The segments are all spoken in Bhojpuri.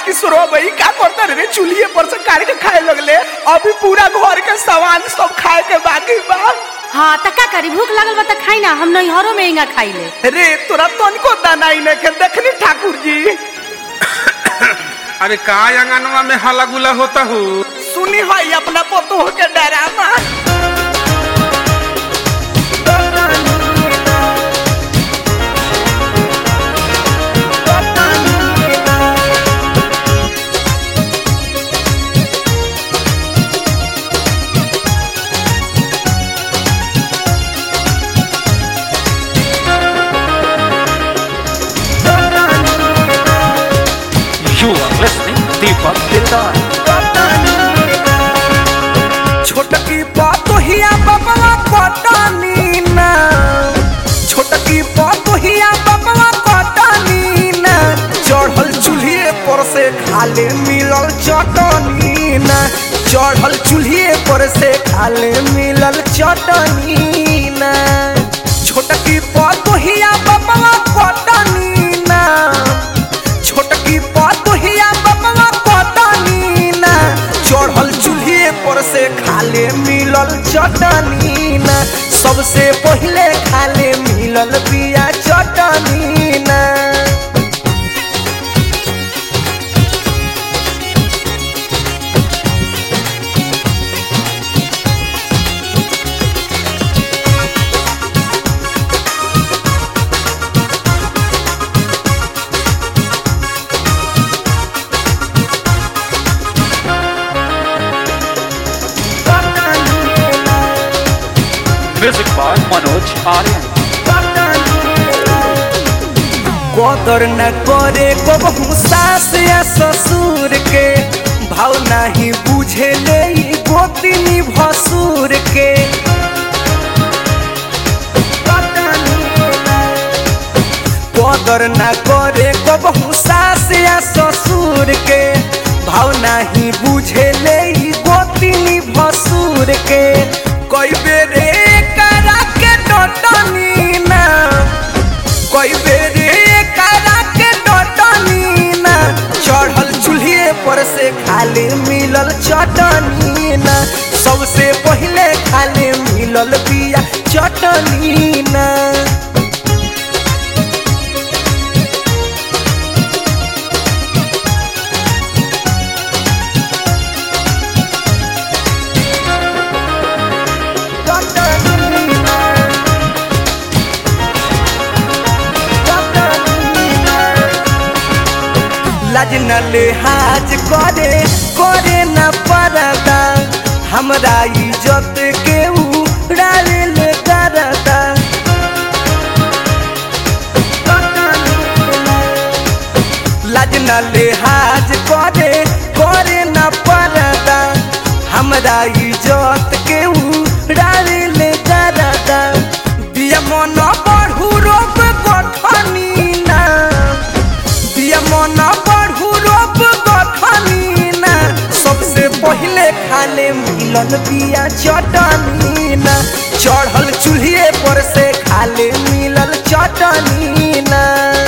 किशोरवा भाई का करता रे चूल्हे पर से काट के खाए लगले अभी पूरा घर के सामान सब खाए के बाकी बा हाँ त का करी भूख लगल बा त खाई ना हम नैहरों में इंगा खाइले रे तोरा तनिको दाना ही नहीं देखनी ठाकुर जी अरे का अंगनवा में हला गुला होता हो सुनी है अपना पोतो के drama You are listening Deepak Dildar. छोटकी पतोहिया बबला कटनी ना छोटकी पतोहिया बबला कटनी ना चढ़ल चूल्हे पर से खाले मिलल चटनी ना चढ़ल चूल्हे पर से खाले मिलल चटनी ना छोटकी पतोहिया बबला कटनी ना छोटकी पतोहिया बबला कटनी ना चढ़ल चूल्हे पर से खाले मिलल चटनी ना सबसे पहिले खाले मिलल बिया चटनी ना Music by Manoj Aryan. कदर न करे कबहू सास या ससुर के भाव नहीं बुझे ले ई गोतिनी भसुर के कदर न करे कबहू सास या ससुर के भाव नहीं बुझे ले ई गोतिनी भसुर के कई बेरे करा के डटनी ना कोई बेरे करा के डटनी ना चढ़ल चूल्हे पर से खाली मिलल चटनी ना सबसे पहिले खाली मिलल बिया चटनी ना चटनी ना लाज न लिहाज करे करे न परदा हमरा इज्जत के उड़ावे ले करदा लाज न लिहाज करे करे न परदा हमरा इज्जत के उड़ावे ले करदा बिया मन बढ़ू रोप गठनी ना बिया मन बढ़ू रोप गठनी ना सबसे पहिले खाले मिलल बिया चटनी ना चढ़ल चूल्हे पर से खाले मिलल चटनी ना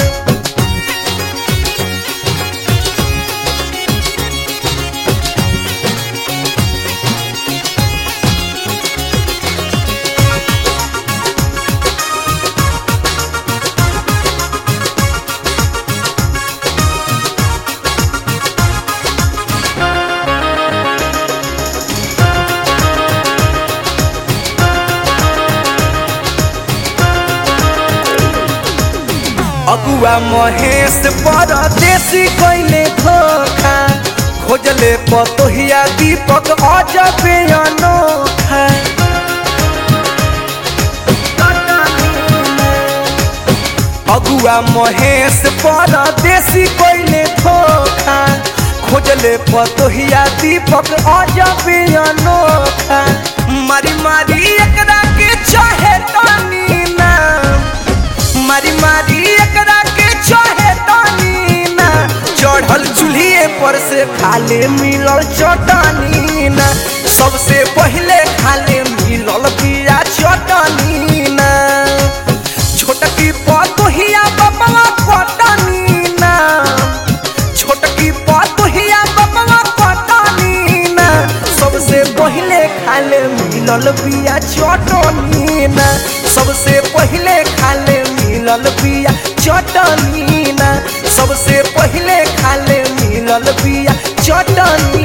अगुआ महेश परदेसी कैले धोखा खोजले पतोहिया दीपक अजबे अनोखा अगुआ महेश परदेसी कैले धोखा खोजले पतोहिया दीपक अजबे अनोखा मारी मारी एकरा के चाहे तानी ना मारी मारी एकरा के चाहे तानी ना चढ़ल चूल्हे पर से खाले मिलल चटनी ना सबसे पहिले खाले मिलल बिया चटनी ना छोटकी पतोहिया बबला कटनी ना छोटकी पत मिलल बिया चटनी ना सबसे पहिले खाले मिलल बिया चटनी ना सबसे पहिले खाले मिलल बिया चटनी